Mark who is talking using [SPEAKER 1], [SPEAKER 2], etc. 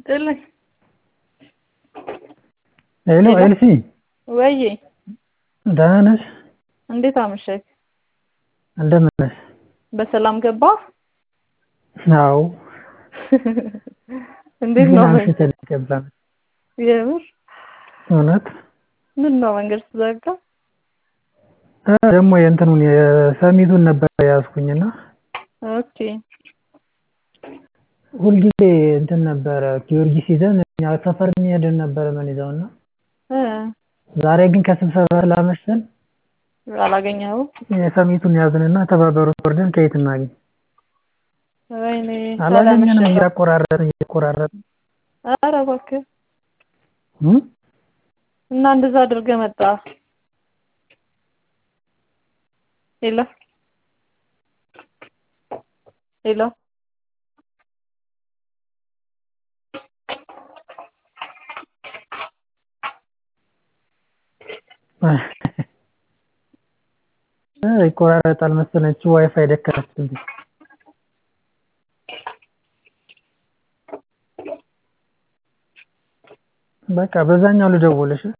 [SPEAKER 1] ይስጥልኝ።
[SPEAKER 2] ሄሎ ኤልሲ
[SPEAKER 1] ወዬ
[SPEAKER 2] ደህና ነሽ?
[SPEAKER 1] እንዴት አመሸህ?
[SPEAKER 2] እንደምን ነሽ?
[SPEAKER 1] በሰላም ገባህ?
[SPEAKER 2] አዎ
[SPEAKER 1] እንዴት
[SPEAKER 2] ግን
[SPEAKER 1] ነው?
[SPEAKER 2] አምሽተን ገባን።
[SPEAKER 1] የምር
[SPEAKER 2] እውነት
[SPEAKER 1] ምን ነው መንገድ ተዘጋ?
[SPEAKER 2] እ ደግሞ የእንትኑን የሰሚቱን ነበር የያዝኩኝና
[SPEAKER 1] ኦኬ
[SPEAKER 2] ሁልጊዜ እንትን ነበረ ጊዮርጊስ ይዘን እኛ ሰፈር የሚሄድን ነበረ ምንይዘውና
[SPEAKER 1] እ
[SPEAKER 2] ዛሬ ግን ከስብሰባ ስላመሸን
[SPEAKER 1] አላገኘኸውም?
[SPEAKER 2] የሰሚቱን ያዝንና ተባበሩት ወርደን ከየት እናገኝ?
[SPEAKER 1] ወይኔ
[SPEAKER 2] አላገኘንም።
[SPEAKER 1] ሳላመሸህ።
[SPEAKER 2] እያቆራረጥን እያቆራረጥን
[SPEAKER 1] ኧረ እባክህ
[SPEAKER 2] እ
[SPEAKER 1] እና እንደዛ አድርገህ መጣህ? ሄሎ ሄሎ
[SPEAKER 2] እ ይቆራረጣል መሰለኝ እቺ ዋይፋይ ደከመችብኝ። በቃ በዛኛው ልደውልሽ